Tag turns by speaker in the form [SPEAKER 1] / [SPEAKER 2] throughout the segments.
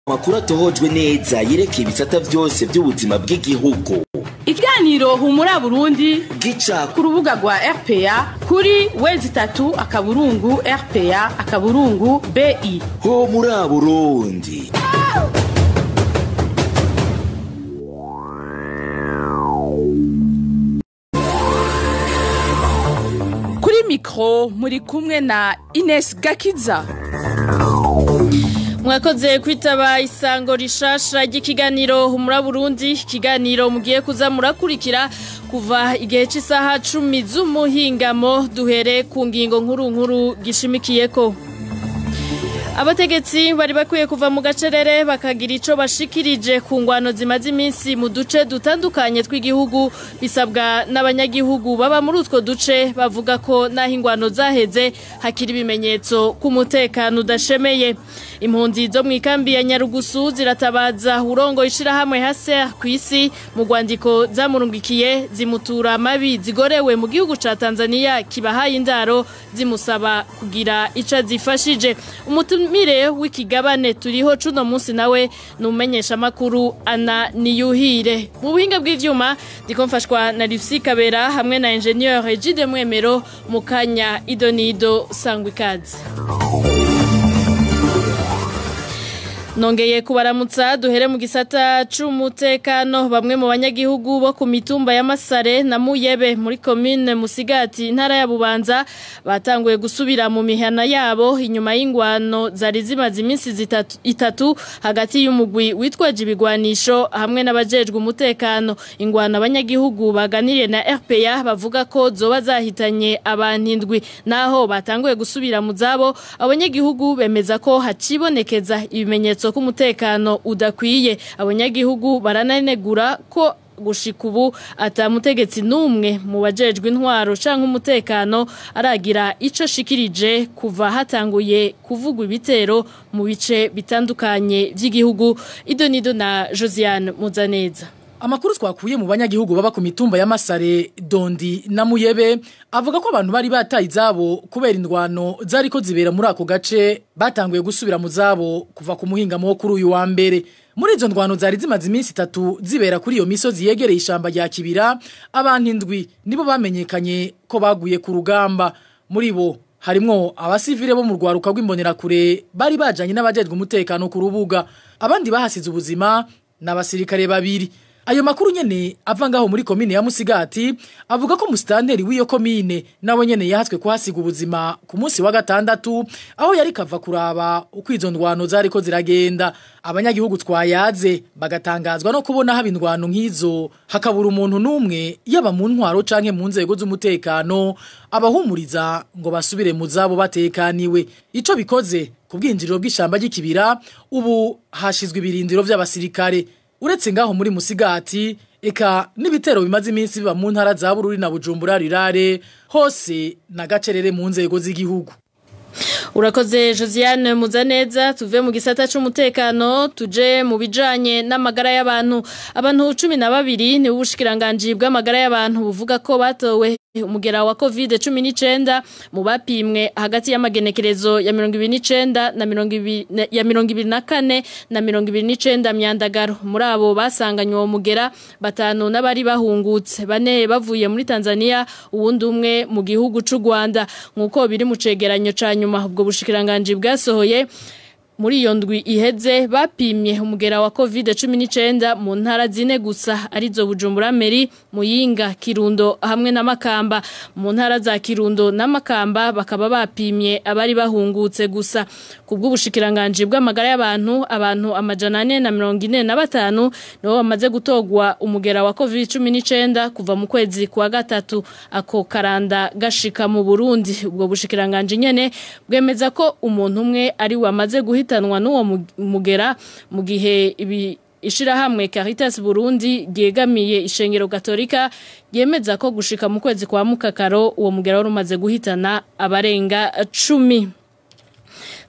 [SPEAKER 1] amakuru atohojwe neza yerekeye ibisata byose by'ubuzima bw'igihugu
[SPEAKER 2] ikiganiro humura burundi
[SPEAKER 1] gica
[SPEAKER 2] ku rubuga rwa rpa kuri wezi itatu akaburungu rpa akaburungu bi
[SPEAKER 1] ho muri burundi
[SPEAKER 2] kuri mikoro muri kumwe na ines gakiza
[SPEAKER 3] mwakoze kwitaba isango rishasha ry'ikiganiro humura burundi ikiganiro mugiye kuza murakurikira kuva igihe cy'isaha cumi z'umuhingamo duhere ku ngingo nkuru nkuru gishimikiyeko abategetsi bari bakwiye kuva mu gacerere bakagira icyo bashikirije ku ngwano zimaze iminsi mu duce dutandukanye tw'igihugu bisabwa n'abanyagihugu baba muri utwo duce bavuga ko n'aho ingwano zaheze hakiri ibimenyetso ku mutekano udashemeye impunzi zo mu ikambi ya nyarugusu ziratabaza urongo ishyirahamwe hase ku isi mu rwandiko zamurungikiye zimutura amabi zigorewe mu gihugu cya tanzania kibahaye indaro zimusaba kugira icyo azifashije umutumire w'ikigabane turiho cuno munsi nawe ni umumenyeshamakuru ana niyuhire mu buhinga bw'ibyuma ndikomfashwa na rifisi kabera hamwe na enjeniyeri egide mwemero mu kanya idonido sangwa ikaze nongeye kubaramutsa duhere mu gisata c'umutekano bamwe mu banyagihugu bo ku mitumba ya Masare na Muyebe muri commune Musigati intara ya Bubanza batanguye gusubira mu mihana yabo inyuma y'ingwano zari zimaze iminsi zitatu itatu hagati y'umugwi witwaje ibigwanisho hamwe n'abajejwe umutekano ingwano abanyagihugu baganiriye na RPA bavuga ko zoba zahitanye abantu indwi naho batanguye gusubira mu zabo abanyagihugu bemeza ko hacibonekeza ibimenyetso ko umutekano udakwiye abanyagihugu barananegura ko gushika ubu atamutegetsi n'umwe mu bajejwe intwaro canke umutekano aragira ico shikirije kuva hatanguye kuvugwa ibitero mu bice bitandukanye vy'igihugu idonido na Josiane Muzaneza
[SPEAKER 4] Amakuru twakuye mu banyagihugu baba ku mitumba ya Masare, Dondi na Muyebe avuga ko abantu bari bataye izabo kubera indwano zariko zibera muri ako gace batanguye gusubira mu zabo kuva ku muhingamo wo kuri uyu wa mbere. Muri izo ndwano zari zimaze iminsi itatu zibera kuri iyo misozi yegereye ishamba rya Kibira, abantu indwi nibo bamenyekanye ko baguye ku rugamba. Muri bo harimwo abasivile bo mu rwaruka rw'imbonerakure bari bajanye n'abajejwe umutekano ku rubuga. Abandi bahasize ubuzima n'abasirikare babiri. Ayo makuru nyene ava ngaho muri komine ya Musigati avuga ko mustanteri w'iyo komine nawe nyene yahatswe kuhasiga ubuzima ku munsi wa gatandatu aho yari kava kuraba uko izo ndwano zariko ziragenda abanyagihugu twayaze bagatangazwa no kubona haba indwano nk'izo hakabura umuntu n'umwe yaba mu ntwaro canke mu nzego z'umutekano abahumuriza ngo basubire mu zabo batekaniwe ico bikoze ku bwinjiriro bw'ishamba ry'ikibira ubu hashizwe ibirindiro vy'abasirikare uretse ngaho muri musigati eka n'ibitero bimaze iminsi biba mu ntara za Bururi na Bujumbura rirare hose na gacerere mu nzego z'igihugu
[SPEAKER 3] Urakoze Josiane Muzaneza tuve mu gisata c'umutekano tuje mu bijanye n'amagara y'abantu abantu 12 ni ubushikiranganje bw'amagara y'abantu buvuga ko batowe umugera wa covid 19 mu bapimwe hagati y'amagenekerezo ya 29 na 20 ya 24 na 29 myandagaro muri abo basanganywe uwo mugera batanu n'abari bahungutse bane bavuye muri Tanzania uwundi umwe mu gihugu c'u Rwanda nkuko biri mu cegeranyo ca nyuma ubwo bushikiranganje bwasohoye muri iyo ndwi iheze bapimye umugera wa covid 19 mu ntara zine gusa arizo Bujumbura Meri Muyinga Kirundo hamwe na Makamba mu ntara za Kirundo na Makamba bakaba bapimye abari bahungutse gusa kubw'ubushikiranganje bw'amagara y'abantu abantu amajana 4 na 45 nibo bamaze gutogwa umugera wa covid 19 kuva mu kwezi kwa gatatu ako karanda gashika mu Burundi ubwo bushikiranganje nyene bwemeza ko umuntu umwe ari wamaze guhita guhitanwa n'uwo mugera mu gihe ibi ishirahamwe Caritas Burundi ryegamiye ishengero Katolika yemeza ko gushika mu kwezi kwa mukakaro uwo mugera wari umaze guhitana abarenga 10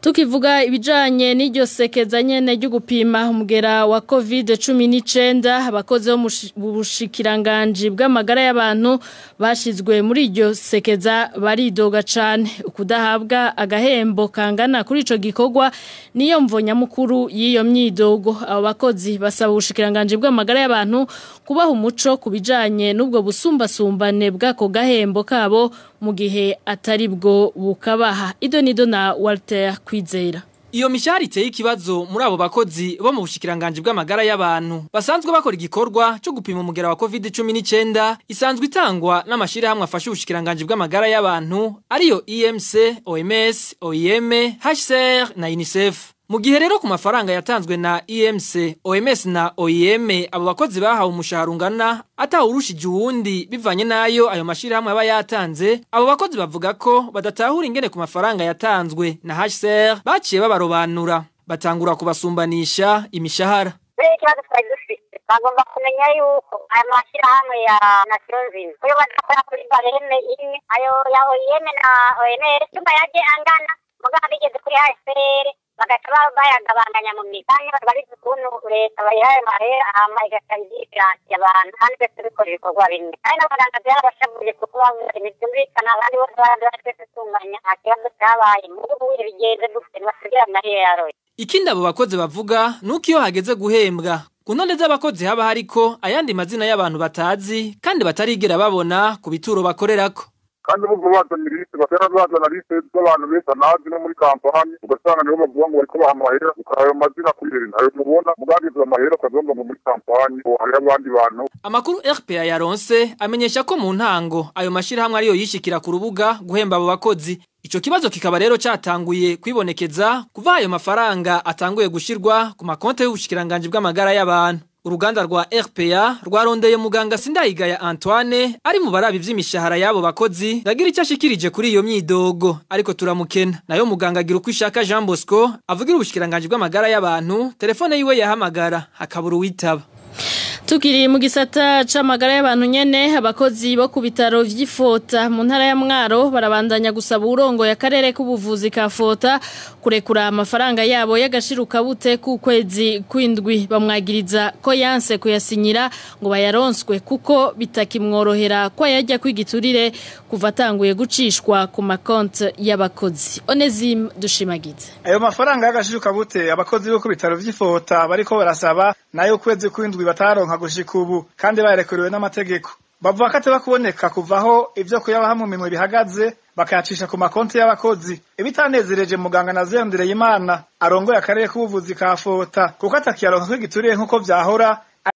[SPEAKER 3] tukivuga ibijanye n'iryo sekeza nyene ryo gupima umugera wa covid cumi n'icenda abakozi bo mu bushikiranganji bw'amagara y'abantu bashizwe muri iryo sekeza baridoga cane ukudahabwa agahembo kangana kuri ico gikorwa niyo mvo nyamukuru y'iyo myidogo abo bakozi basaba ubushikiranganji bw'amagara y'abantu kubaha umuco ku bijanye n'ubwo busumbasumbane bw'ako gahembo kabo mu gihe atari bwo bukabaha ido nido na Walter Kwizera
[SPEAKER 5] Iyo mishahara iteye ikibazo muri abo bakozi bo mu bushikiranganje bw'amagara y'abantu basanzwe bakora igikorwa cyo gupima umugera wa COVID-19 isanzwe itangwa n'amashira hamwe afasha ubushikiranganje bw'amagara y'abantu ariyo EMC, OMS, OIM, HCR na UNICEF. Mu gihe rero ku mafaranga yatanzwe na EMC, OMS na OIM abo bakozi bahawe umushahara ungana atawurushije uwundi bivanye nayo ayo mashira hamwe aba yatanze abo bakozi bavuga ko badatahura ingene ku mafaranga yatanzwe na HCR baciye babarobanura batangura kubasumbanisha imishahara
[SPEAKER 6] ikibazo twari dufite bagomba kumenya yuko aya mashyirahamwe ya nasiyonzini uyo badakora kuri bareme imwe ayo ya oyeme na oms cyumba yaje angana mugabo bigeze kuri hsr bagaca bayagabanganya mu mikanya babizi ukuntu leta bayihaye mahera hama igaca izifiransiye abantu kandi twese dukora ibikorwa bimwe kandi n'abaganga byarabashavuye kuko bavuze ntibyumvikana abandi bose barandura twese tunganya nta kibazo cyabaye mugo ubu bigenze dufite ntibasigira amahera yaroye
[SPEAKER 5] ikindi abo bakozi bavuga nuko iyo hageze guhembwa ku ntonde z'abakozi haba hariko ayandi mazina y'abantu batazi kandi batarigera babona ku bituro bakorerako
[SPEAKER 7] kandi bumva bazana lisite batera bazana lisite z'abantu benshi anazi no muri kampani ugasanga nibo bavuga ngo bariko baha amahera ukahayo mazina kuri rero ntayo mubona mugagize amahera ukavuga ngo muri kampani hariho abandi bantu
[SPEAKER 5] amakuru RPA yaronse amenyesha ko mu ntango ayo mashirahamwe ariyo yishikira ku rubuga guhemba abo bakozi Ico kibazo kikaba rero catanguye kwibonekeza kuva ayo mafaranga atanguye gushirwa ku makonte y'ubushikiranganje bw'amagara y'abantu uruganda rwa RPA rwarondeye muganga Sindayigaya Antoine ari mu barabi vy'imishahara yabo bakozi ndagira icyo ashikirije kuri iyo myidogo ariko turamukena nayo muganga agira uko ishaka Jean Bosco avugira ubushikiranganje bw'amagara y'abantu telefone yiwe yahamagara hakabura uwitaba
[SPEAKER 3] Tukiri mu gisata c'amagara y'abantu nyene abakozi bo ku bitaro vy'Ifota mu ntara ya Mwaro barabandanya gusaba urongo ya karere k'ubuvuzi ka Fota kurekura amafaranga yabo y'agashiruka bute ku kwezi kwindwi bamwagiriza ko yanse kuyasinyira ngo bayaronswe kuko bitakimworohera ko yajya kwigiturire kuva atanguye gucishwa ku makonte y'abakozi Onezim dushimagize
[SPEAKER 8] ayo mafaranga y'agashiruka bute abakozi bo ku bitaro vy'Ifota bariko barasaba nayo kwezi kwindwi bataronka gushika ubu kandi barekuriwe n'amategeko bavuga ko ateba kuboneka kuvaho ivyo kuyabaha mu minwe bihagaze bakayacisha ku makonti y'abakozi ibitanezereje muganga na Ziyondereye Imana arongoye akarere k'ubuvuzi ka Fota kuko atakiyaronka ko gituriye nk'uko vyahora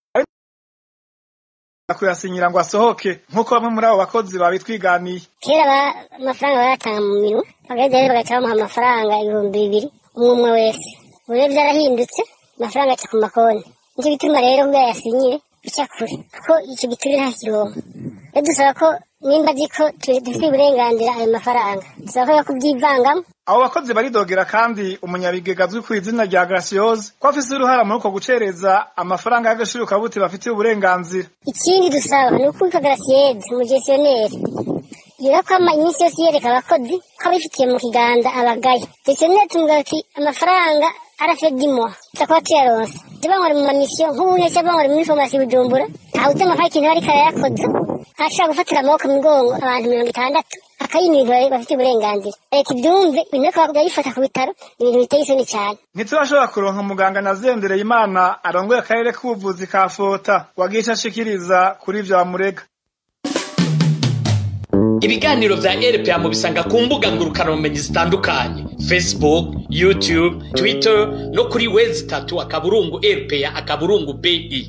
[SPEAKER 8] kuyasinyira ngo asohoke nk'uko bamwe muri abo bakozi babitwiganiye
[SPEAKER 9] kera amafaranga bayatanga mu minwe bagaheza rero bagaca bamuha amafaranga ibihumbi bibiri umwe umwe wese ubu rero vyarahindutse amafaranga aca ku makonti nicyo gituma rero ubwo yasinyire bica kure kuko icyo giturire nta kirongo rero dusaba ko nimba azi ko dufite uburenganzira ayo mafaranga dusaba ko yakubyivangamo
[SPEAKER 8] abo bakozi baridogera kandi umunyabigega azwi ku izina rya Gracieuse ko afise uruhara muri uko gucereza amafaranga y'agaciro kabuti bafitiye uburenganzira
[SPEAKER 9] ikindi dusaba ni uko witwa Gracieuse umugestioneri yura ko iminsi yose yereka abakozi ko abifitiye mu kiganza abagaya gestioneri tumubwira ati amafaranga arafedimwa tutakuba tuyaronse bangora mu mamisiyo nk'ubu nese bangora muri farumasi bujumbura ntawe utema nka ikintu ariko arayakoze ashobora gufatira amaboko mu migongo abantu mirongo itandatu akayima ibintu bafite uburenganzira leta ibyumve ibintu ariko bakayifata ku bitaro ibintu biteye isoni cyane
[SPEAKER 8] ntitubashobora kuronka muganga na zendereye imana arongoye akarere k'ubuvuzi ka fota wagisha ashikiriza kuri ivyo bamurega
[SPEAKER 10] ibiganiro vya rpa mubisanga ku mbuga ngurukanabumenyi zitandukanye facebook youtube twitter no kuri wezi tatu akaburungu rpa akaburungu bi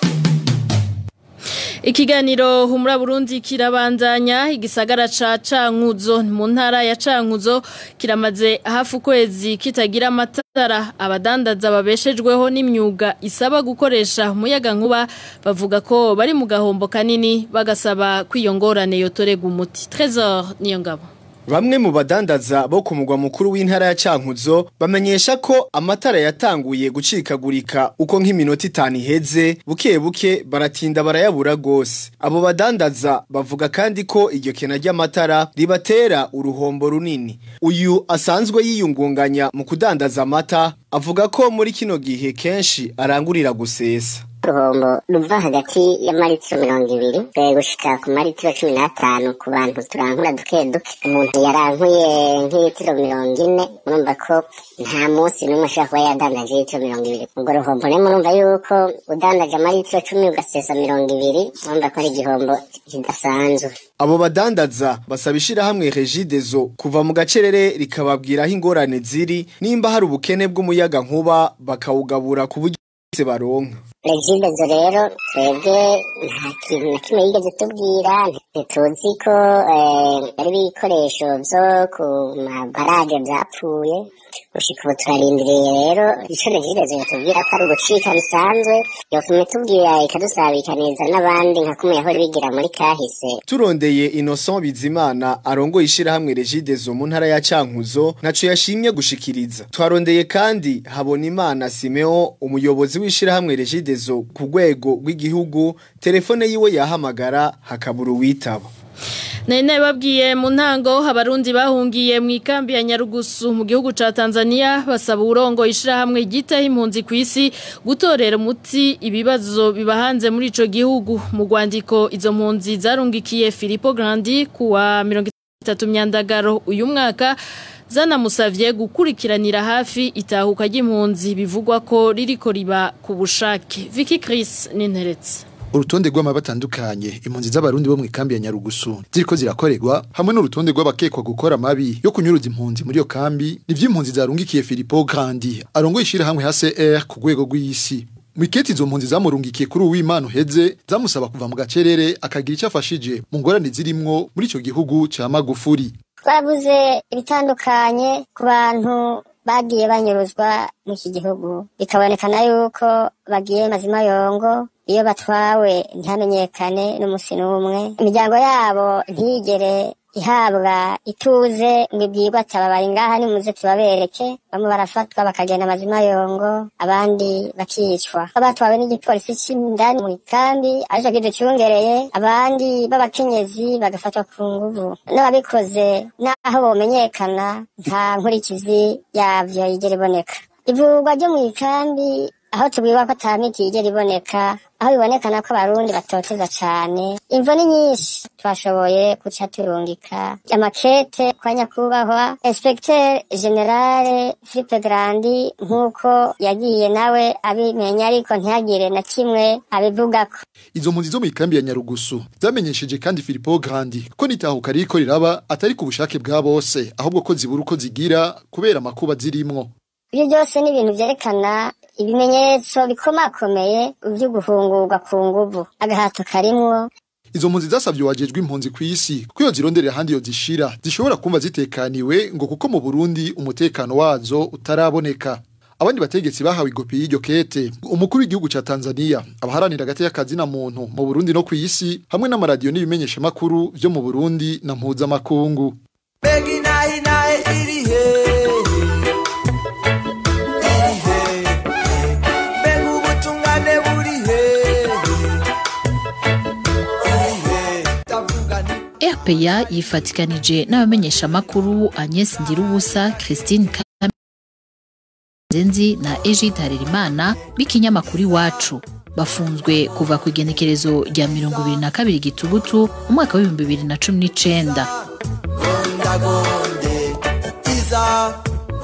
[SPEAKER 3] Ikiganiro humura Burundi kirabandanya igisagara ca Cankuzo mu ntara ya Cankuzo kiramaze hafu kwezi kitagira amatara abadandaza babeshejweho n'imyuga isaba gukoresha umuyaga nkuba bavuga ko bari mu gahombo kanini bagasaba kwiyongorane yotorega umuti Trésor niyo ngabo
[SPEAKER 11] Bamwe mu badandaza bo ku mugwa mukuru w'intara ya Cankuzo bamenyesha ko amatara yatanguye gucikagurika uko nk'iminota itanu iheze buke buke baratinda barayabura gose. Abo badandaza bavuga kandi ko iryo kena ry'amatara ribatera uruhombo runini. Uyu asanzwe yiyungunganya mu kudandaza amata avuga ko muri kino gihe kenshi arangurira gusesa.
[SPEAKER 9] uruhombo ruva hagati y'amaritiro mirongo ibiri eh, gushika ku maritiro cumi n'atanu ku bantu turankura duke duke umuntu yarankuye nk'ilitiro mirongo ine murumva ko nta munsi n'umwe ashobora kuba yadandaje ilitiro mirongo ibiri ubwo ruhombo rero murumva yuko udandaje amaritiro cumi ugasesa mirongo ibiri murumva ko ari igihombo kidasanzwe
[SPEAKER 11] Abo badandaza basaba ishirahamwe Regidezo kuva mu gacerere rikababwira aho ingorane ziri nimba hari ubukene bw'umuyaga nkuba bakawugabura ku buryo bose baronka.
[SPEAKER 9] regidezo rero twebwe nta kintu na kimwe yigeze tubwira ntituzi ko eh, ari ibikoresho vyo ku mabaraje vyapfuye gushika ubu turarindiriye rero ico regidezo yotubwira ko ari ugucika bisanzwe yofuma itubwira ikadusabikaniza n'abandi nka kumwe yahora bigira muri kahise
[SPEAKER 11] Turondeye Innocent Bizimana arongoye ishirahamwe Regidezo mu ntara ya Cankuzo ntaco yashimye gushikiriza. Twarondeye kandi Habonimana Simeo umuyobozi w'ishirahamwe Regidezo ku rwego rw'igihugu telefone yiwe yahamagara hakabura uwitaba.
[SPEAKER 3] Nene babwiye mu ntango abarundi bahungiye mu ikambi ya Nyarugusu mu gihugu ca Tanzania basaba urongo ishirahamwe gitaho impunzi ku isi gutorera umuti ibibazo bibahanze muri ico gihugu mu rwandiko izo mpunzi zarungikiye Filippo Grandi kuwa 30 myandagaro uyu mwaka zanamusavye gukurikiranira hafi itahuka ry'impunzi bivugwa ko ririko riba ku bushake Vicky Chris Ninteretse
[SPEAKER 12] urutonde rw'amaba batandukanye impunzi z'abarundi bo mu ikambi ya Nyarugusu ziriko zirakorerwa hamwe n'urutonde rw'abakekwa gukora mabi yo kunyuruza impunzi muri iyo kambi nivyo impunzi zarungikiye Filippo Grandi arongoye ishirahamwe HCR ku rwego rw'isi Mwiketi izo mpunzi zamurungikiye kuri uw'Imana uheze zamusaba kuva mu gacerere akagira icyo afashije mu ngorane zirimwo muri ico gihugu ca Magufuri
[SPEAKER 9] twabuze ibitandukanye ku bantu bagiye banyuruzwa mu iki gihugu bikabonekana yuko bagiye mazima yongo iyo batwawe ntihamenyekane n'umusi n'umwe imiryango yabo ntigere ihabwa ituze ngo ibwirwe ataba bari ngaha nimuze tubabereke bamwe barafatwa bakagenda amazima yongo abandi bakicwa batwawe n'igipolisi c'indani mu ikambi arico kiducungereye abandi b'abakenyezi bagafatwa ku nguvu n'ababikoze n'aho bomenyekana nta nkurikizi yavyo yigera iboneka ivurwa ryo mu ikambi aho tubwirwa ko ata miti yigera iboneka aho bibonekana ko abarundi batoteza cane imvo ni nyinshi twashoboye guca turungika amakete kwa nyakubahwa inspecteur generale Philippe Grandi nk'uko yagiye nawe abimenya ariko ntihagire na kimwe abivugako
[SPEAKER 12] Izo mpunzi zo mu ikambi ya Nyarugusu zamenyesheje kandi Filippo Grandi ko nitahuka riko riraba atari ku bushake bwa bose ahubwo ko zibura uko zigira kubera amakuba zirimwo
[SPEAKER 9] ibyo byose ni ibintu vyerekana ibimenyetso bikomakomeye vyo guhungurwa ku nguvu agahato karimwo
[SPEAKER 12] Izo mpunzi zasavye wajejwe impunzi ku isi ko iyo zironderera ahandi yo zishira zishobora kumva zitekaniwe ngo kuko mu Burundi umutekano wazo utaraboneka abandi bategetsi bahawe igopi y'iryo kete umukuru w'igihugu ca Tanzania abaharanira agati y'akazi na muntu mu Burundi no ku isi hamwe n'amaradiyo n'ibimenyesha makuru vyo mu Burundi na mpuzamakungu
[SPEAKER 13] Begi nahi nahi iri he Iri he Begi ubutungane buri he Iri he Ndavuga nti
[SPEAKER 14] RPA yifatikanije n'abamenyeshamakuru Agnes Ndirubusa, Christine Zenzi na Egide Harerimana b'ikinyamakuru iwacu bafunzwe kuva ku igenekerezo rya mirongo ibiri na kabiri gitugutu mu mwaka w'ibihumbi bibiri na cumi n'icenda
[SPEAKER 13] Gondagonde Iza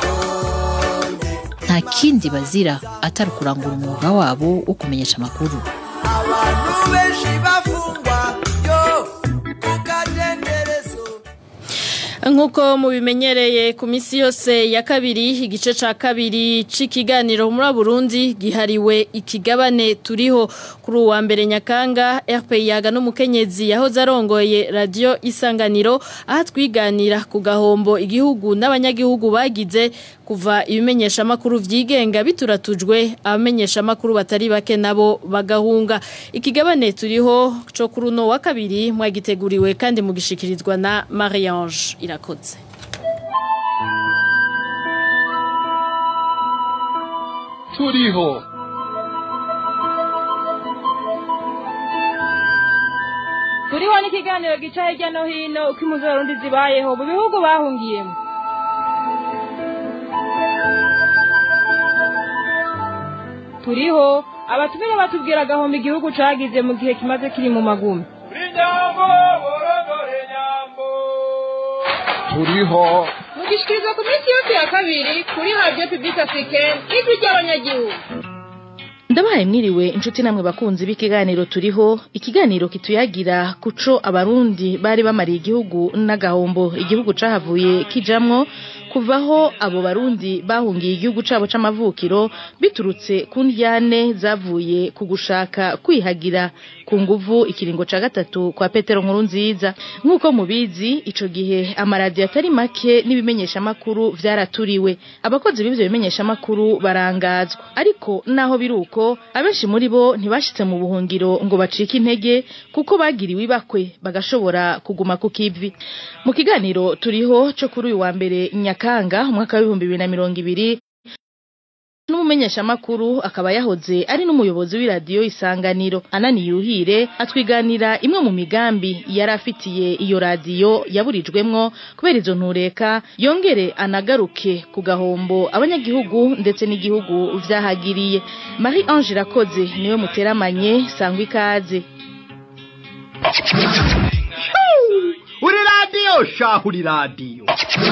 [SPEAKER 14] nta kindi bazira atari ukurangura umwuga wabo wo kumenyesha amakuru
[SPEAKER 13] Abantu benshi bafungwa Yo Kukadenderezo
[SPEAKER 3] Nkuko mubimenyereye ku misi yose ya kabiri igice ca kabiri c'ikiganiro muri Burundi gihariwe ikigabane turiho kuri uwa mbere Nyakanga RPI yaga n'umukenyezi yahoze arongoye radio Isanganiro aha twiganira ku gahombo igihugu n'abanyagihugu bagize kuva ibimenyesha makuru vyigenga bituratujwe abamenyesha makuru batari bake nabo bagahunga ikigabane turiho co kuri uno wa kabiri mwagiteguriwe kandi mugishikirizwa na Marie-Ange Irakoze irakoze
[SPEAKER 15] turiho
[SPEAKER 16] turiho n'ikiganiro gica hirya no hino uko impuzu z'abarundi zibayeho mu bihugu bahungiyemo turiho abatumire batubwira agahombo igihugu cagize mu gihe kimaze kiri mu magumi
[SPEAKER 15] turiho
[SPEAKER 16] mugishikirizwa ku minsi yose ya kabiri kuri radiyo pibulike africaine ijwi ry'abanyagihugu
[SPEAKER 2] ndabahaye mwiriwe inshuti namwe bakunzi b'ikiganiro turiho ikiganiro kituyagira kuco abarundi bari bamariye igihugu n'agahombo igihugu cahavuye kijamwo kuvaho abo barundi bahungiye igihugu cabo c'amavukiro biturutse ku ndyane zavuye ku gushaka kwihagira ku nguvu ikiringo ca gatatu kwa Petero nkuru nziza nk'uko mubizi ico gihe amaradiyo atari make n'ibimenyeshamakuru vyaraturiwe abakozi b'ivyo bimenyeshamakuru barangazwa ariko naho biruko abenshi muri bo ntibashitse mu buhungiro ngo bacike intege kuko bagiriwe ibakwe bagashobora kuguma ku kivi mu kiganiro turiho co kuri uyu wa mbere nyakanga umwaka w'ibihumbi bibiri na mirongo ibiri n'umumenyeshamakuru akaba yahoze ari n'umuyobozi w'iradiyo isanganiro anani yuhire atwiganira imwe mu migambi yari afitiye iyo radiyo yaburijwemwo kubera izo ntureka yongere anagaruke ku gahombo abanyagihugu ndetse n'igihugu vyahagiriye marie ange irakoze niwe muteramanye sangwa ikaze
[SPEAKER 17] uri radiyo shaho uri radiyo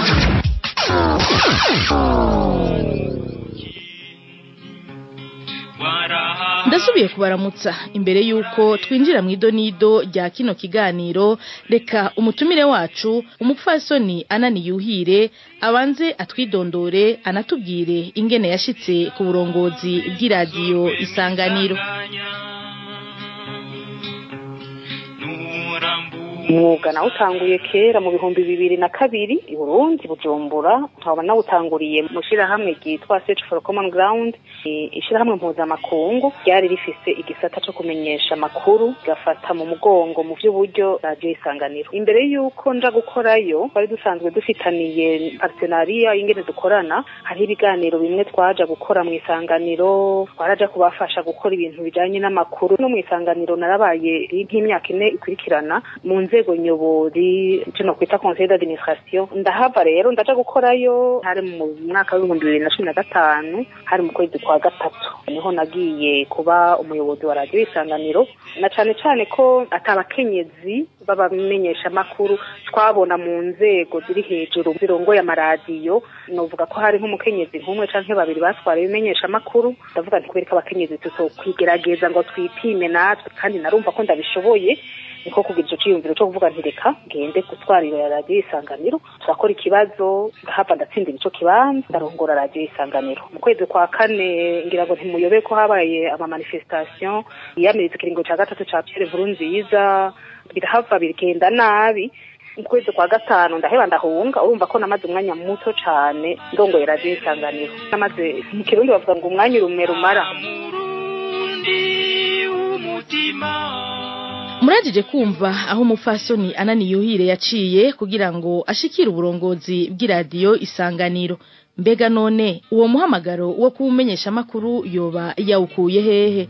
[SPEAKER 2] ndasubiye kubaramutsa imbere y'uko twinjira mu idonido rya kino kiganiro reka umutumire wacu umupfasoni anani yuhire abanze atwidondore anatubwire ingene yashitse ku burongozi bw'iradiyo isanganiro
[SPEAKER 18] umwuga nawutanguye kera mu bihumbi bibiri na kabiri i burundi bujumbura nkaba nawutanguriye mu shirahamwe ryitwa search for common ground ishirahamwe mpuzamakungu ryari rifise igisata co kumenyesha amakuru gafata mu mugongo mu vy'uburyo radiyo isanganiro imbere y'uko nja gukorayo twari dusanzwe dufitaniye partenariya ingene dukorana hariho ibiganiro bimwe twaja gukora mu isanganiro twaraja kubafasha gukora ibintu bijanye n'amakuru no mu isanganiro narabaye nk'imyaka ine ikurikirana mu nzego nyobozi kino kwita conseil d'administration ndahava rero ndaja gukorayo hari mu mwaka w'ibihumbi bibiri na cumi na gatanu hari mu kwezi kwa gatatu niho nagiye kuba umuyobozi wa radiyo isanganiro na cane cane ko atabakenyezi b'abamenyesha makuru twabona mu nzego ziri hejuru zirongoye amaradiyo novuga ko hari nk'umukenyezi nk'umwe canke babiri batwara ibimenyesha makuru ndavuga nti kubera ko abakenyezi tutokwigerageza ngo twipime natwe kandi narumva ko ndabishoboye niko kugira ico ciyumviro co kuvuga nti reka ngende gutwarira ya radiyo isanganiro turakora ikibazo ndahava ndatsindira ico kibanza ndarongora radiyo isanganiro mu kwezi kwa kane ngira ngo ntimuyobe ko habaye amamanifestation yiyamiriza ikiringo ca gatatu ca Pierre Nkurunziza birahava bigenda nabi mu kwezi kwa gatanu ndaheba ndahunga urumva ko namaze umwanya muto cane ndongoye radiyo isanganiro namaze mu kirundi bavuga ngo umwanya urume rumara
[SPEAKER 2] muragije kumva aho umupfasoni anani yuhire yaciye kugira ngo ashikire uburongozi bw'iradiyo isanganiro mbega none uwo muhamagaro wo kuwumenyesha amakuru yoba yawukuye hehe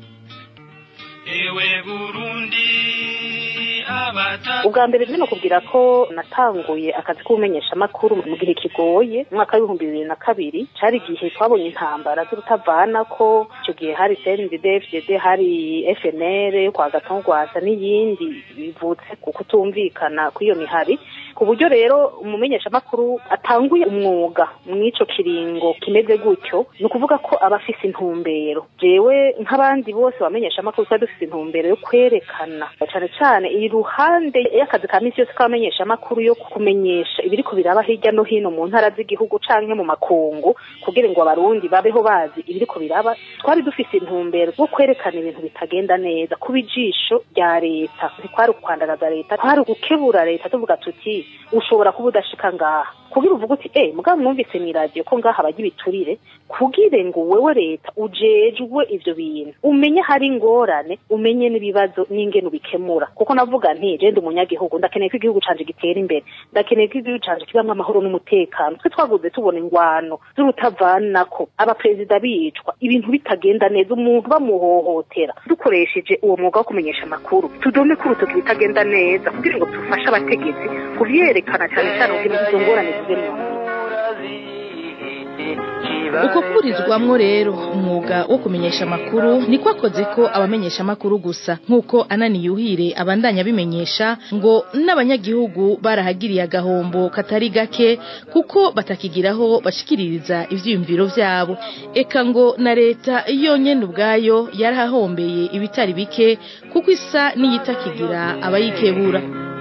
[SPEAKER 18] ubwa mbere rero kubwira ko natanguye akazi k'ubumenyesha amakuru mu gihe kigoye mu mwaka w'ibihumbi bibiri na kabiri cari igihe twabonye intambara z'urutavana ko icyo gihe hari CNDD FDD hari FNL kwa Gatongwasa n'iyindi bivutse ku kutumvikana kw'iyo mihari ku buryo rero umumenyesha amakuru atanguye umwuga mw'ico kiringo kimeze gutyo ni ukuvuga ko aba afise intumbero jewe nk'abandi bose bamenyesha amakuru twari dufise intumbero yo kwerekana cane cane iruhande y'akazi ka misi yose k'abamenyesha amakuru yo kumenyesha ibiriko biraba hirya no hino mu ntara z'igihugu canke mu makungu kugira ngo abarundi babeho bazi ibiriko biraba twari dufise intumbero yo kwerekana ibintu bitagenda neza kuba ijisho rya leta ntikwari ukwandagaza leta kwari ugukebura leta tuvuga tuti ushobora kuba udashika ngaha kugira uvuga uti eh mugabo mwumvise mu radio ko ngaha bajya ibiturire kugira ngo wewe leta ujejwe ivyo bintu umenye hari ingorane umenye n'ibibazo n'ingene ubikemura kuko navuga nti je ndi umunyagihugu ndakeneye ko igihugu canje gitera imbere ndakeneye ko igihugu canje kibamwo amahoro n'umutekano twe twaguze tubona ingwano z'urutavanako abaperezida bicwa ibintu bitagenda neza umuntu bamuhohotera dukoresheje uwo mwuga wo kumenyesha amakuru tudome ko urutoki bitagenda neza kugira ngo dufashe abategetsi kuvyerekana cyane cyane kugira ngo izo ngorane zive mu
[SPEAKER 2] uko kurizwamwo rero umwuga wo kumenyesha amakuru niko akoze ko abamenyesha amakuru gusa nk'uko anani yuhire abandanya bimenyesha ngo n'abanyagihugu barahagiriye agahombo katari gake kuko batakigiraho bashikiririza ivyiyumviro vyabo eka ngo na leta yonyene ubwayo yarahahombeye ibitari bike kuko isa n'iyitakigira abayikebura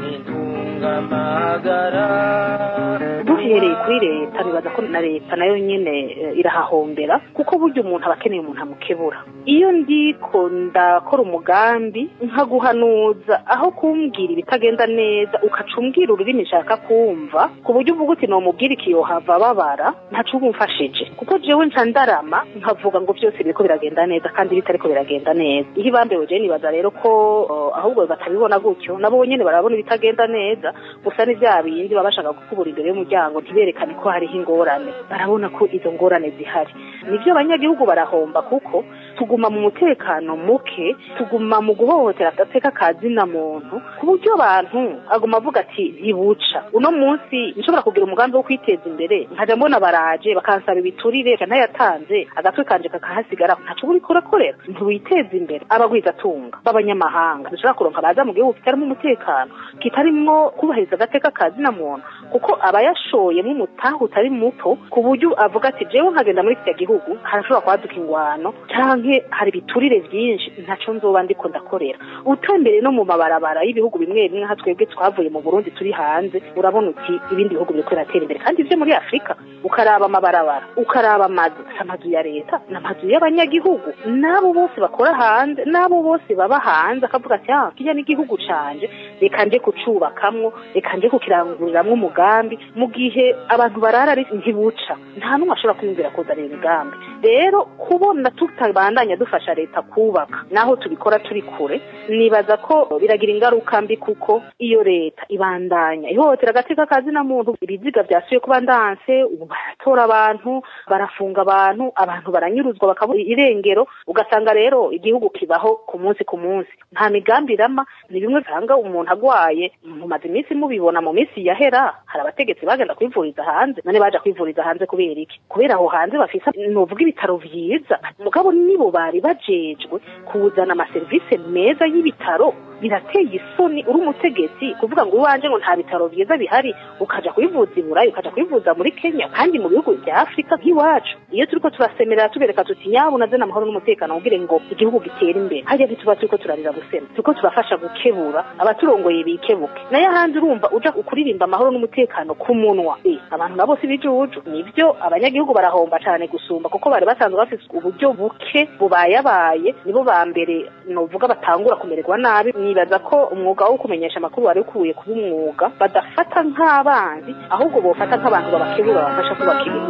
[SPEAKER 18] duhereye kuri leta nibaza ko na leta nayo nyene eh, irahahombera kuko burya umuntu aba akeneye umuntu amukebura iyo ndiko ndakora umugambi nkaguhanuza aho kumbwira ibitagenda neza ukaca umbwira ururimi nshaka kumva ku buryo uvuga uti nomubwira ikiyohava babara ntaco uba umfashije kuko jewe nca ndarama nkavuga ngo byose biriko biragenda neza kandi bitariko biragenda neza iyo ibambewe je nibaza rero ko eh, ahubwo batabibona gutyo nabo nyene barabona ibitagenda neza gusa ni bya bindi baba bashaka gukubura imbere y'umuryango ntiberekane ko hariho ingorane barabona ko izo ngorane zihari nibyo abanyagihugu barahomba kuko tuguma mu mutekano muke tuguma mu guhohotera agateka ka zina muntu ku buryo abantu aguma avuga ati ntibuca uno munsi nshobora kugira umugambi wo kwiteza imbere nkajya mbona baraje bakansaba ibiturire ntayatanze agatwe kanje kakahasigara ntaco uriko urakorera ntiwiteza imbere abagwizatunga b'abanyamahanga dushobora kuronka baza mu gihugu kitarimo umutekano kitarimwo kubahiriza agateka ka zina muntu kuko abayashoyemo umutaha utari muto ku buryo avuga ati jewe nkagenda muri kiriya gihugu harashobora kwaduka ingwano canke hari ibiturire vyinshi ntaco nzoba ndiko ndakorera utembere no mu mabarabara y'ibihugu bimwe bimwe nka twebwe twavuye mu burundi turi hanze urabona uti ibindi bihugu biriko biratera imbere kandi ivyo muri afurika ukaraba amabarabara ukaraba amazu si amazu ya leta ni amazu y'abanyagihugu n'abo bose bakora hanze n'abo bose baba hanze akavuga ati ah kirya n'igihugu canje reka nje kucubakamwo reka nje kukiranguriramwo umugambi mu gihe abantu barara ari ntibuca nta n'umwe ashobora kwiyumvira kuzana imigambi rero kubona tutabandanya dufasha leta kubaka naho tubikora turi kure nibaza ko biragira ingaruka mbi kuko iyo leta ibandanya ihohotera agateka ka zina muntu ibiziga vyasuye kuba ndanse ubu baratora abantu barafunga abantu abantu baranyuruzwa bakabura irengero ugasanga rero igihugu kibaho ku munsi ku munsi nta migambi irama ni bimwe usanga umuntu agwaye mumaze iminsi mubibona mu minsi yahera hari abategetsi bagenda kwivuriza hanze none baja kwivuriza hanze kubera iki kubera aho hanze bafise novuga ibitaro vyiza mugabo nibo bari bajejwe kuzana amaserivisi meza y'ibitaro birateye isoni uri umutegetsi kuvuga ngo iwanje ngo nta bitaro vyiza bihari ukaja kwivuza i burayi ukaja kwivuza muri kenya kandi mu bihugu vya afurika nk'iwacu iyo turiko turasemerera tubereka tuti nyabu nazana amahoro n'umutekano kugira ngo igihugu gitere imbere harya ntituba turiko turarira gusema turiko turafasha gukebura abaturongoye bikebuke nayo ahandi urumva uja kuririmba amahoro n'umutekano ku munwa Eh, abantu nabo si bijuju nivyo abanyagihugu barahomba cane gusumba kuko bari basanzwe bafise uburyo buke bubayabaye nibo ba mbere novuga batangura kumererwa nabi nibaza ko umwuga wo kumenyesha amakuru wari ukwiye kuba umwuga badafata nk'abanzi ahubwo bofata nk'abantu babakebura babafasha kubaka ibihugu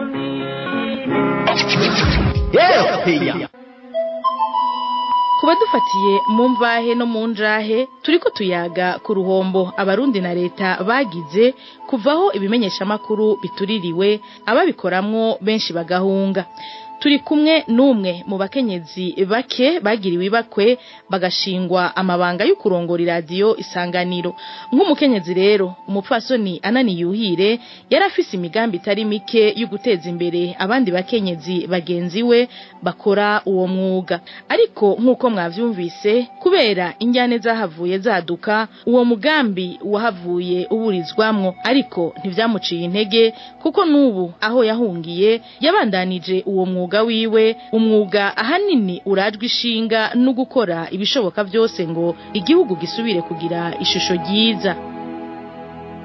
[SPEAKER 2] kuba dufatiye mu mvahe no mu njahe turiko tuyaga ku ruhombo abarundi na leta bagize kuvaho ibimenyeshamakuru bituririwe ababikoramwo benshi bagahunga turi kumwe n'umwe mu bakenyezi bake bagiriwe ibakwe bagashingwa amabanga yo kurongora iradiyo isanganiro nk'umukenyezi rero umupfasoni anani yuhire yari afise imigambi itari mike yo guteza imbere abandi bakenyezi bagenzi we bakora uwo mwuga ariko nk'uko mwavyumvise kubera injyane zahavuye zaduka uwo mugambi wahavuye uburizwamwo ariko ntivyamuciye intege kuko n'ubu aho yahungiye yabandanije uwo mwuga wiwe umwuga ahanini urajwe ishinga no gukora ibishoboka byose ngo igihugu gisubire kugira ishusho ryiza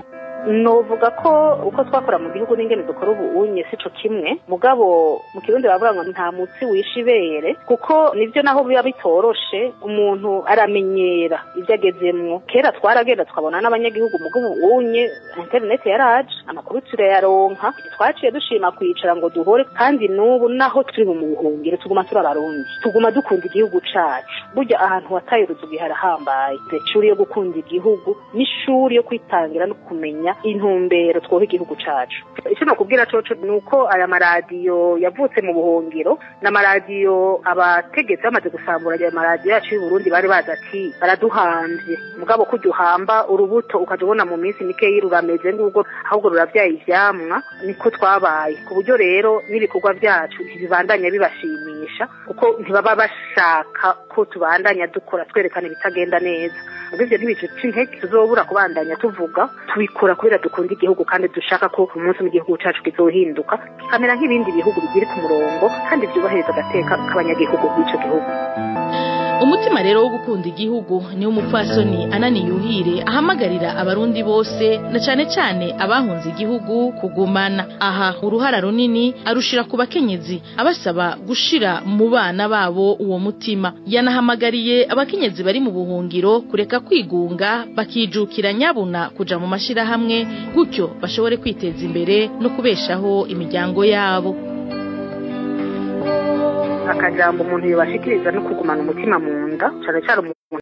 [SPEAKER 18] novuga ko uko twakora mu gihugu n'ingene dukora ubu unye sico kimwe mugabo mu kirundi bavuga ngo nta mutsi wisha ibere kuko nivyo naho biba bitoroshe umuntu aramenyera ivyo agezemwo kera twaragenda tukabona n'abanyagihugu mugabo ubu unye interineti yaraje amakuru turayaronka twaciye dushima kwicara ngo duhore kandi n'ubu naho turi mu buhungiro tuguma turi abarundi tuguma dukunda igihugu cacu burya ahantu wataye uruzugi harahambaye ishuri yo gukunda igihugu n'ishuri yo kwitangira no kumenya intumbero twoha igihugu cacu icyo nakubwira coco ni uko aya maradiyo yavutse mu buhungiro n'amaradiyo abategetsi bamaze gusambura aya maradiyo yacu y'uburundi bari bazi ati baraduhanvye mugabo kurya uhamba urubuto ukaja ubona mu minsi mikeyi rurameze ngubwo ahubwo ruravyaye ivyamwa niko twabaye ku buryo rero n'ibikorwa vyacu ntibibandanya bibashimisha kuko ntibaba bashaka ko tubandanya dukora twerekana ibitagenda neza ubwo ivyo ntibice intege tuzobura kubandanya tuvuga tubikora kubera dukunda igihugu kandi dushaka ko umunsi mu gihugu cacu kizohinduka kikamera nk'ibindi bihugu bigiri ku murongo kandi vyubahiriza agateka k'abanyagihugu b'ico gihugu
[SPEAKER 2] umutima rero wo gukunda igihugu niwo umupfasoni anani yuhire ahamagarira abarundi bose na cane cane abahunze igihugu kugumana aha uruhara runini arushira ku bakenyezi abasaba gushira mu bana babo uwo mutima yanahamagariye abakenyezi bari mu buhungiro kureka kwigunga bakijukira nyabuna kuja mu mashirahamwe gutyo bashobore kwiteza imbere no kubeshaho imiryango yabo
[SPEAKER 18] akajambo umuntu yobashikiriza no kugumana umutima mu nda cane cane umuntu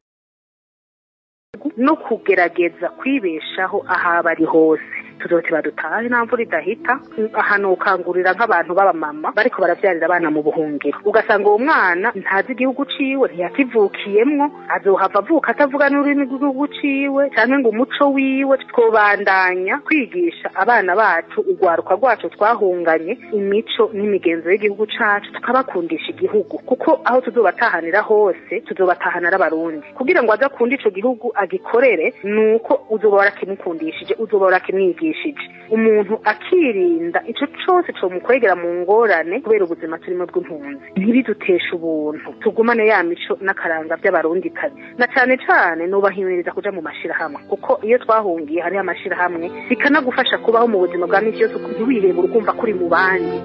[SPEAKER 18] no kugerageza kwibeshaho ahaba ari hose tuzote badutahe nta mvura idahita ahantu ukangurira nk'abantu b'abamama bariko baravyarira abana mu buhungiro ugasanga uwo mwana ntazi igihugu ciwe ntiyakivukiyemwo azohava avuka atavuga n'ururimi rw'igihugu ciwe canke ngo umuco wiwe twobandanya kwigisha abana bacu urwaruka rwacu twahunganye imico n'imigenzo y'igihugu cacu tukabakundisha igihugu kuko aho tuzobatahanira hose tuzobatahanira abarundi kugira ngo aze akunde ico gihugu agikorere nuko uzoba warakimukundishije uzoba warakimwigishije umuntu akirinda ico cose comukwegera mu ngorane kubera ubuzima turimo bw'impunzi ntibiduteshe ubuntu tugumane ya mico n'akaranga vy'abarundi kazi na cane cane nubahimiriza kuja mu mashirahamwe kuko iyo twahungiye hariho amashirahamwe bikanagufasha kubaho mu buzima bwa misi yose ntiwihebe urumva kuri mu bandi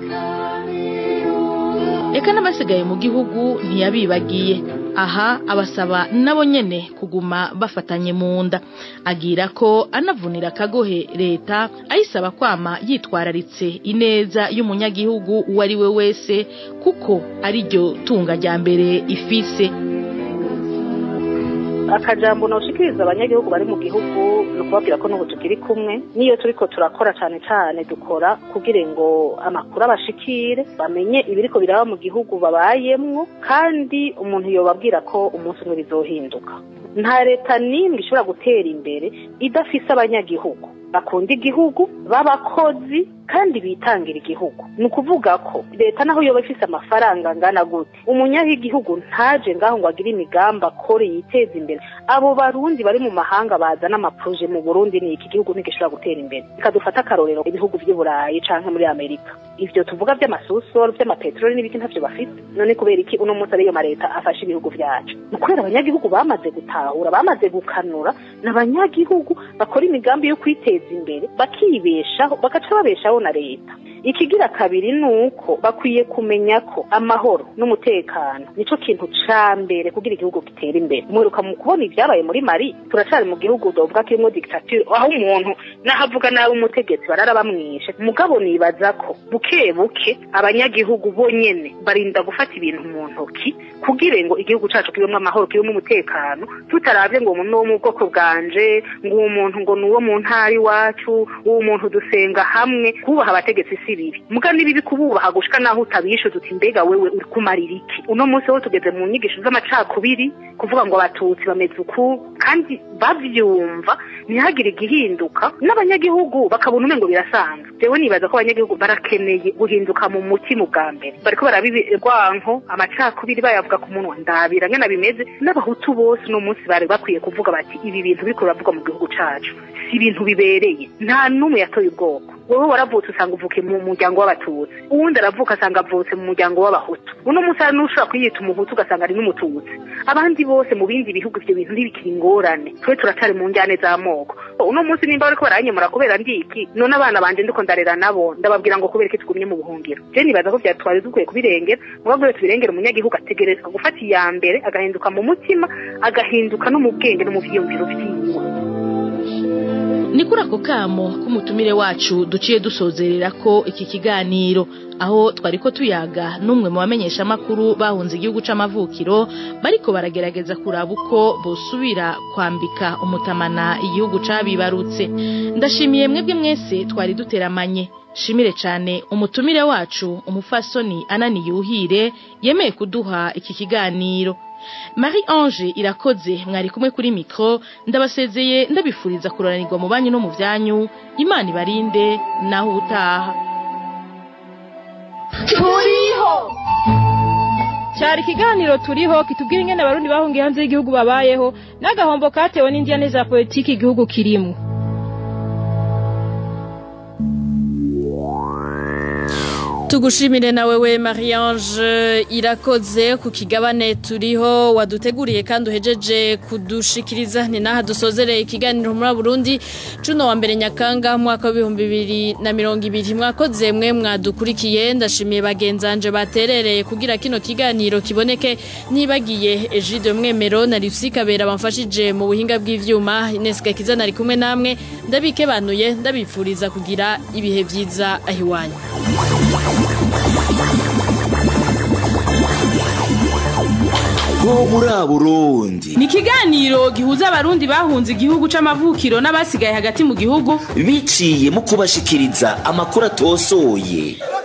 [SPEAKER 2] Eka n'abasigaye mu gihugu ntiyabibagiye aha abasaba nabo nyene kuguma bafatanye mu nda agira ko anavunira akagohe leta ayisaba kwama yitwararitse ineza y'umunyagihugu uwo ari we wese kuko ari ryo tunga rya mbere ifise
[SPEAKER 18] akajambo noshikiriza abanyagihugu bari mu gihugu ni ukubabwira ko n'ubu tukiri kumwe n'iyo turiko turakora cane cane dukora kugira ngo amakuru abashikire bamenye ibiriko biraba mu gihugu babayemwo kandi umuntu yobabwira ko umunsi umwe bizohinduka nta leta n'imwe ishobora gutera imbere idafise abanyagihugu bakunda igihugu b'abakozi kandi bitangira igihugu ni ukuvuga ko leta naho yoba ifise amafaranga angana gute umunyagihugu ntaje ngaho ngo agire imigambi akore yiteze imbere abo barundi bari mu mahanga bazana amaproje mu burundi ni iki gihugu ntigishobora gutera imbere reka dufate akarorero ibihugu vy'i burayi canke muri amerika ivyo tuvuga vy'amasusoro vy'amapeteroli n'ibiki ntavyo bafite none kubera iki uno munsi ariyo mareta afashe ibihugu vyacu ni kubera abanyagihugu bamaze gutahura bamaze gukanura ni abanyagihugu bakora imigambi yo kwiteza imbere bakibeshaho bagaca babeshaho na leta ikigira kabiri ni uko bakwiye kumenya ko amahoro n'umutekano nico kintu ca mbere kugira igihugu gitere imbere mwiruka mu kubona ivyabaye muri mari turacari mu gihugu dovuga kirimwo dictature aho umuntu nahavuga nabi umutegetsi barara bamwishe mugabo nibaza ko buke buke abanyagihugu bonyene barinda gufata ibintu mu ntoki kugira ngo igihugu cacu kibemwo amahoro kibemwo umutekano tutaravye ngo umuntu wo mu bwoko bwanje ngo uwo muntu ngo ni uwo mu ntara iwacu uwo muntu dusenga hamwe kubaha abategetsi si bibi muga ni bibi kububaha gushika naho utabishuza uti mbega wewe uri kumarira iki uno munsi wo tugeze mu nyigisho z'amacakubiri kuvuga ngo abatutsi bameze uku kandi bavyumva ntihagire igihinduka n'abanyagihugu bakabona umengo birasanzwe jewe nibaza ko abanyagihugu barakeneye guhinduka mu mutima ubwa mbere bariko barabibirwanko amacakubiri bayavuga ku munwa ndabira ngena bimeze n'abahutu bose uno munsi bari bakwiye kuvuga bati ibi bintu biriko biravugwa mu gihugu cacu si ibintu bibereye nta n'umwe yatoye ubwoko wowe waravutse usanga uvuke mu muryango w'abatutsi uwundi aravuka asanga avutse mu muryango w'abahutu uno munsi hari n'ushobora kwiyita umuhutu ugasanga ari n'umututsi abandi bose mu bindi bihugu ivyo bintu ntibikiri ingorane twe turacari mu njyane z'amoko uno munsi nimba bariko baranyemura kubera ndiki none abana banje ndiko ndarera nabo ndababwira ngo kubera iki tugumye mu buhungiro je nibaza ko vyatwari dukwiye kubirengera mugabo rero tubirengera umunyagihugu ategerezwa gufata iya mbere agahinduka mu mutima agahinduka no mu bwenge no mu vyiyumviro vyiwe
[SPEAKER 2] ni kuri ako kamo k'umutumire wacu duciye dusozerera ko iki kiganiro aho twari ko tuyaga n'umwe mu bamenyesha amakuru bahunze igihugu c'amavukiro bariko baragerageza kuraba uko bosubira kwambika umutamana igihugu cabibarutse ndashimiye mwebwe mwese twari duteramanye shimire cyane umutumire wacu umufasoni anani yuhire yemeye kuduha iki kiganiro Marie Ange irakoze mwari kumwe kuri mikro ndabasezeye ndabifuriza kuranirwa mu banyu no mu byanyu Imana ibarinde naho utaha
[SPEAKER 16] turiho cyari ikiganiro turiho kitubwira ingene abarundi bahungiye hanze y'igihugu babayeho n'agahombo katewe n'indiyane za politiki igihugu kirimo
[SPEAKER 3] tugushimire nawe we Marie-Ange irakoze ku kigabane turiho waduteguriye kandi uhejeje kudushikiriza ni naha dusozereye ikiganiro muri Burundi cuno wa mbere nyakanga mwaka w'ibihumbi bibiri na mirongo ibiri mwakoze mwe mwadukurikiye ndashimiye bagenzanje baterereye kugira kino kiganiro kiboneke nibagiye Egide Mwemero na Lucy Kabera bamfashije mu buhinga bw'ivyuma Ines Gakiza nari kumwe namwe ndabikebanuye ndabifuriza kugira ibihe vyiza ahiwanyu
[SPEAKER 1] ho muri Burundi
[SPEAKER 16] ni ikiganiro gihuza abarundi bahunze igihugu c'amavukiro n'abasigaye hagati mu gihugu
[SPEAKER 1] biciye mu kubashikiriza amakuru atosoye